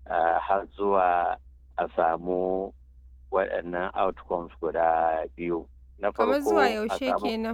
har zuwa a samu waɗannan outcomes guda biyu na Kamar zuwa a yaushe samu- kenan?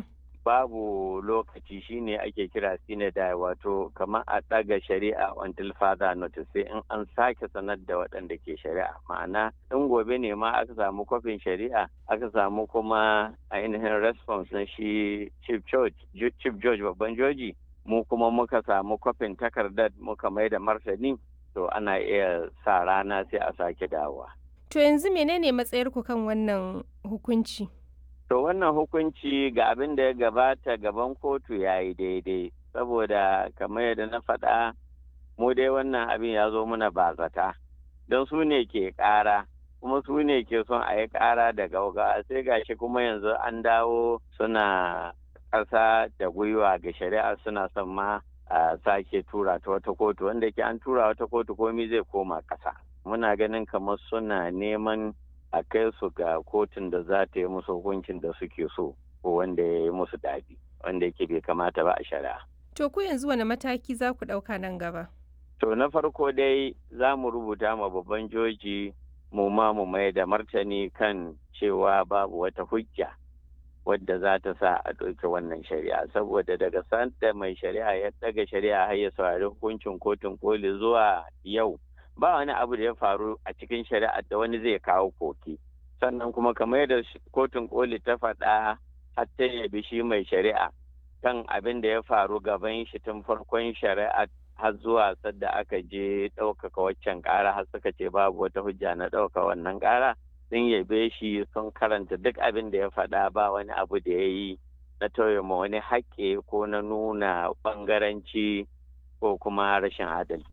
babu lokaci shine ake kira sinadai wato kamar a ɗaga shari'a until further notice sai in an sake sanar da waɗanda ke shari'a ma'ana in gobe ne ma aka samu kwafin shari'a aka samu kuma ainihin response na shi chief judge Ju- chief judge babban joji mu kuma muka samu kwafin takardar muka mai da martani to ana iya sa rana sai a sake dawowa To yanzu menene matsayarku kan wannan hukunci? To wannan hukunci ga abin da ya gabata gaban kotu ya yi daidai, saboda kamar yadda na faɗa mu dai wannan abin ya zo muna bazata, don su ne ke ƙara, kuma su ne ke son a yi ƙara da gaugawa sai gashi kuma yanzu an dawo suna ƙasa da gwiwa ga shari'a suna son ma a sake tura ta wata kotu wanda ke an tura wata kotu komi zai koma ƙasa. Muna ganin kamar suna neman a kai su ga kotun da za ta yi musu hukuncin da suke so ko wanda ya yi musu daɗi wanda yake bai kamata ba a shari'a. To ku yanzu wane mataki za ku ɗauka nan gaba? To na farko dai za mu rubuta ma babban joji mu ma mu mai da martani kan cewa babu wata hujja wadda za ta sa a ɗauki wannan shari'a saboda daga sanda mai shari'a ya ɗaga shari'a har ya saurari hukuncin kotun koli zuwa yau ba wani abu da ya faru a cikin shari'a da wani zai kawo koki sannan kuma kamar yadda sh- kotun koli ta faɗa har ta yabi shi mai shari'a kan abin da ya faru gaban shi tun farkon shari'a har zuwa sadda aka je ɗaukaka waccan ƙara har suka ce babu wata hujja na ɗauka wannan ƙara sun yabe shi sun karanta duk abin da ya faɗa ba wani abu da ya yi na tauye ma wani haƙƙi ko na nuna ɓangaranci ko kuma rashin adalci.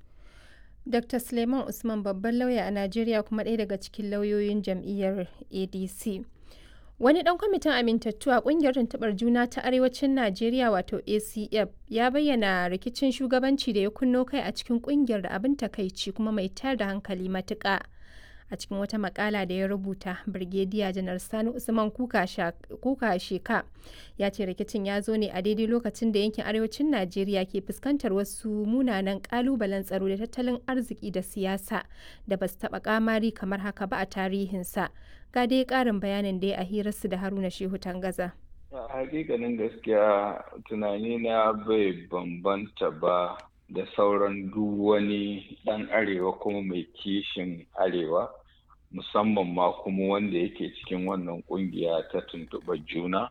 Dr. Suleiman Usman babban lauya a Najeriya kuma ɗaya daga cikin lauyoyin jam'iyyar ADC. Wani ɗan kwamitin amintattu a ƙungiyar tuntuɓar juna ta Arewacin Najeriya wato ACF ya bayyana rikicin shugabanci da ya kunno kai a cikin ƙungiyar da abin takaici kuma mai tayar da hankali matuƙa. A cikin wata makala da ya rubuta, Birgediya Janar Sani Usman Kuka Sha- Kuka Sheka ya ce rikicin ya zo ne a daidai lokacin da yankin arewacin Najeriya ke fuskantar wasu munanan ƙalubalen tsaro da tattalin arziki da siyasa da ba su taɓa ƙamari kamar haka ba a tarihinsa. Ga dai ƙarin bayanin da ya a hirarsu da Haruna Shehu Tangaza. A hakikanin gaskiya tunani na bai bambanta ba da sauran duk wani ɗan arewa kuma mai kishin arewa musamman ma kuma wanda yake cikin wannan ƙungiya ta tuntuɓar juna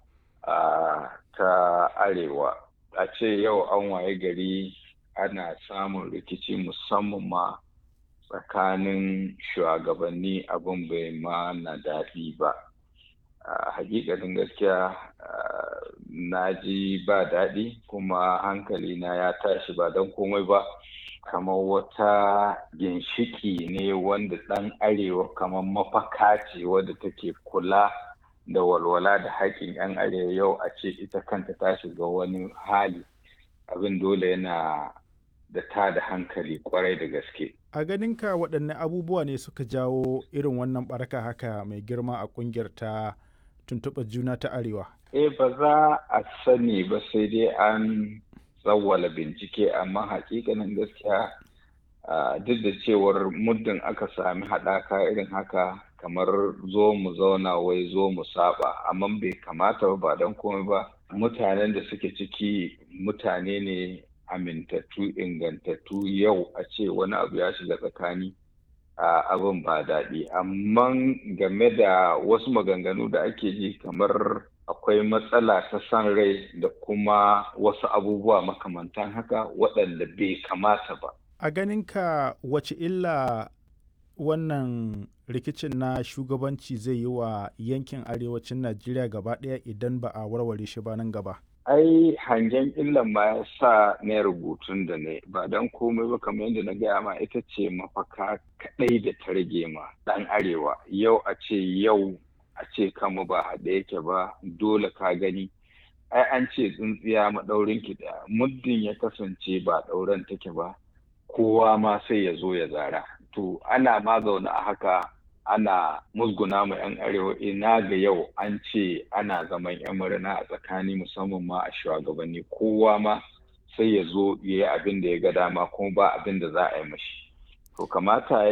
a ta arewa a ce yau an waye gari ana samun rikici musamman ma tsakanin shugabanni abin bai ma na daɗi ba a hakikanin gaskiya ah, na ji ba daɗi kuma hankali na ya tashi ba don komai ba kamar wata ginshiki ne wanda ɗan arewa kamar mafaka ce wadda take kula da walwala da haƙƙin 'yan arewa yau a ce ita kanta ta shiga wani hali abin dole yana da ta da hankali kwarai da gaske A ganinka waɗanne abubuwa ne suka jawo irin wannan ɓaraka haka mai girma a ƙungiyar ta tuntuɓar juna ta Arewa? Eh ba za a sani ba sai dai an tsawwala bincike amma hakikanin gaskiya ah, duk da cewar muddin aka sami haɗaka irin haka kamar zo mu zauna wai zo mu saba amma bai kamata ba ba don komai ba mutanen da suke ciki mutane ne amintattu ingantattu yau a ce wani abu ya shiga tsakani a abin ba daɗi amma game da wasu maganganu da ake ji kamar akwai matsala ta san rai da kuma wasu abubuwa makamantan haka waɗanda bai kamata ba A ganinka wace illa wannan rikicin na shugabanci zai yi wa yankin arewacin Najeriya gaba ɗaya idan ba a warware shi ba nan gaba? ai hangen illan ma ya sa na rubutun da ne ba don komai ba kamar yadda na gaya ma ita ce mafaka kaɗai da ta rage ma ɗan arewa yau a ce yau a ce kama ba haɗe yake ba dole ka gani ai an ce tsintsiya maɗaurin ki ɗaya muddin ya kasance ba ɗauren take ba kowa ma sai ya zo ya zara to ana ma zaune a haka ana musguna ma 'yan arewa ina ga yau an ce ana zaman 'yan murna a tsakani musamman ma a shugabanni kowa ma sai ya zo ya yi abin da ya ga dama kuma ba abin da za a yi mashi to kamata